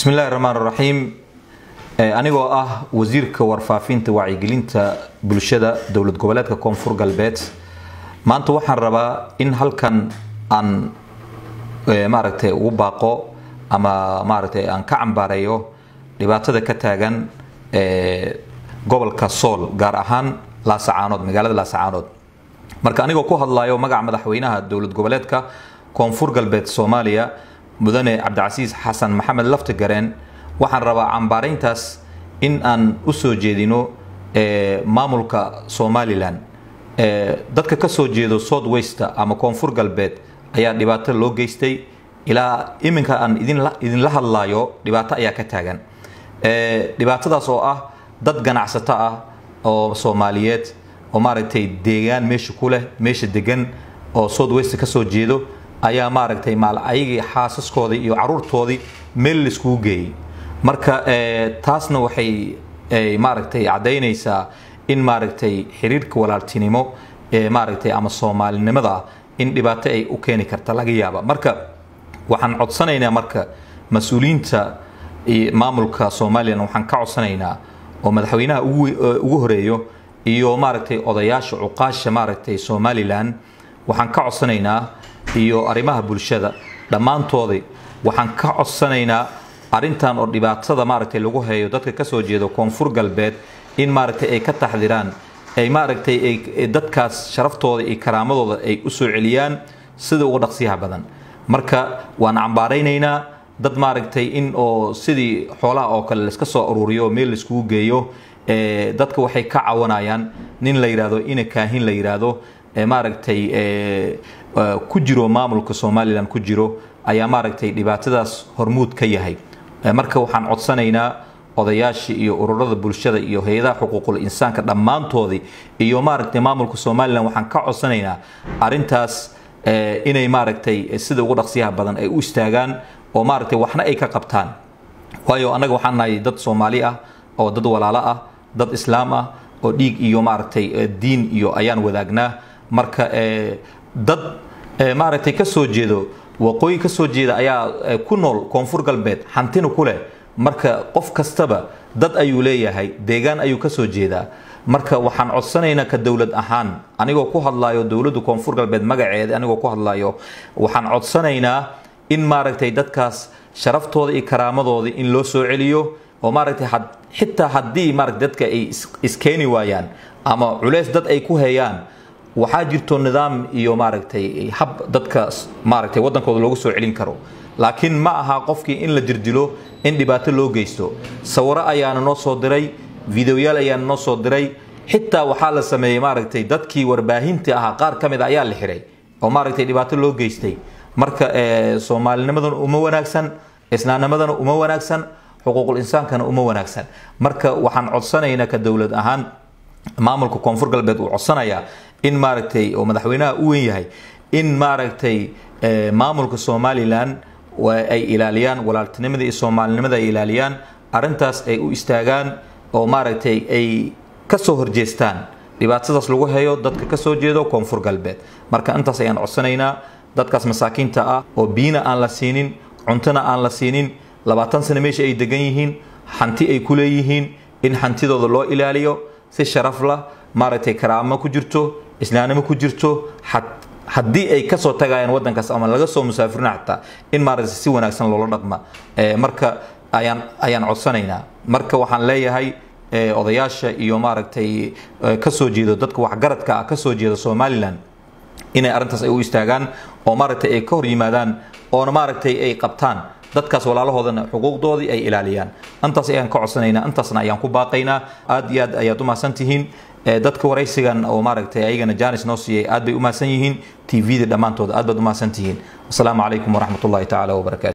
bismi illahi raxmaan raxiim anigoo ah wasiirka warfaafinta wacyigelinta bulshada dowlad goboleedka koonfur galbeed maanta waxaan rabaa in halkan aan maaragtay ugu baaqo ama maaragtay aan ka cambaareeyo dhibaatada ka taagan gobolka sool gaar ahaan laasacaanood magaalada laasacaanood marka anigoo ku hadlayo magaca madaxweynaha dowlad goboleedka koonfur galbeed soomaaliya mudane cabdicasiis xasan maxamed laftigareen waxaan rabaa cambaarayntaas in aan u soo jeedino maamulka somalilan dadka ka soo jeedo south westa ama koonfur galbeed ayaa dhibaato loo geystay ilaa iminka aan idinla hadlayo dhibaato ayaa ka taagan dhibaatadaas oo ah dad ganacsato ah oo soomaaliyeed oo maaragtay deegaan meesha ku leh meesha degan oo south west ka soo jeedo ayaa maaragtay maal ayagii xaasaskoodii iyo caruurtoodii meel laiskugu geeyey marka taasna waxay maaragtay caddaynaysaa in maaragtay xiriirka walaaltinimo ee maaragtay ama soomaalinimada ah in dhibaato ay u keeni karta laga yaaba marka waxaan codsanaynaa marka mas-uuliyiinta maamulka somalilan waxaan ka codsanaynaa oo madaxweynaha ugu horeeyo iyo maaragtay odayaasha cuqaasha maaragtay somalilan waxaan ka codsanaynaa iyo arrimaha bulshada dhammaantoodii waxaan ka codsanaynaa arrintan oo dhibaatada maaragtay lagu hayo dadka kasoo jeedo koonfur galbeed in maaragtay ay ka taxdiraan ay maaragtay ay dadkaas sharaftooda iyo karaamadooda ay u soo celiyaan sida uga dhaqsiyaha badan marka waan cambaaraynaynaa dad maaragtay in oo sidii xoolaha oo kale laiska soo aruuriyo oo meel laiskugu geeyo dadka waxay ka cawanayaan nin la yidhaahdo ina kaahin la yidhaahdo maaragtay ku jiro maamulka somalilan ku jiro ayaa maaragtay dhibaatadaas hormuud ka yahay marka waxaan codsanaynaa odayaashii iyo ururada bulshada iyo hay-adaha xuquuqul insaanka dhammaantoodii iyo maaragtay maamulka somalilan waxaan ka codsanaynaa arintaas inay maaragtay sida ugu dhaqsiyaha badan ay u istaagaan oo maaragtay waxna ay ka qabtaan waayo annaga waxaan nahay dad soomaali ah oo dad walaalo ah dad islaam ah oo dhiig iyo maaragtay diin iyo ayaan wadaagnaa marka dad maaragtay ka soo jeedo waqooyi ka soo jeeda ayaa ku nool koonfur galbeed hantina ku leh marka qof kastaba dad ayuu leeyahay deegaan ayuu ka soo jeedaa marka waxaan codsanaynaa ka dowlad ahaan anigoo ku hadlayo dowladda koonfur galbeed magaceeda anigoo ku hadlayo waxaan codsanaynaa in maaragtay dadkaas sharaftooda iyo karaamadoodii in loo soo celiyo oo maaragtay xitaa haddii maaragtay dadka ay iskeeni waayaan ama culeys dad ay ku heeyaan waxaa jirto nidaam iyo maaragtay hab dadka maaragtay waddankooda loogu soo celin karo laakiin ma aha qofkii in la dirdilo in dhibaato loo geysto sawiro ayaana noo soo diray videoyaal ayaana noo soo diray xitaa waxaa la sameeyey maaragtay dadkii warbaahinta ahaa qaar ka mid a ayaa la xiray oo maaragtay dhibaato loo geystay marka soomaalinimadana uma wanaagsan islaamnimadana uma wanaagsan xuquuqul insaankana uma wanaagsan marka waxaan codsanaynaa ka dowlad ahaan maamulka koonfur galbeed uu codsanayaa in maaragtay oo madaxweynaha u wen yahay in maaragtay maamulka somalilan ay ilaaliyaan walaaltinimada iyo soomaalinimada ay ilaaliyaan arintaas ay u istaagaan oo maaragtay ay kasoo horjeestaan dhibaatadaas lagu hayo dadka kasoo jeedo koonfur galbeed marka intaas ayaan codsanaynaa dadkaas masaakiinta ah oo biina aan la siinin cuntona aan la siinin labaatan sano meesha ay degan yihiin hanti ay ku leeyihiin in hantidooda loo ilaaliyo si sharaf lah maaragtay karaamo ku jirto islaamnimo ku jirto haddii ay kasoo tagayaan wadankaas ama laga soo musaafirina xataa in maaragtay si wanaagsan loola dhaqma marka ayaan ayaan codsanaynaa marka waxaan leeyahay odayaasha iyo maaragtay kasoo jeedo dadka waxgaradka ah kasoo jeeda somalilan inay arrintaas ay u istaagaan oo maaragtay ay ka hor yimaadaan oona maaragtay ay qabtaan dadkaas walaalahoodana xuquuqdoodii ay ilaaliyaan intaas ayaan ka codsanaynaa intaasna ayaan ku baaqaynaa aad iyo aad ayaad u mahadsan tihiin dadka waraysigan oo maaragtay ayagana janis noo siiyay aad bay u mahadsan yihiin tvda dhammaantood aad baad u mahadsan tihiin asalaamu calaykum waraxmat ullahi tacaala wabarakatu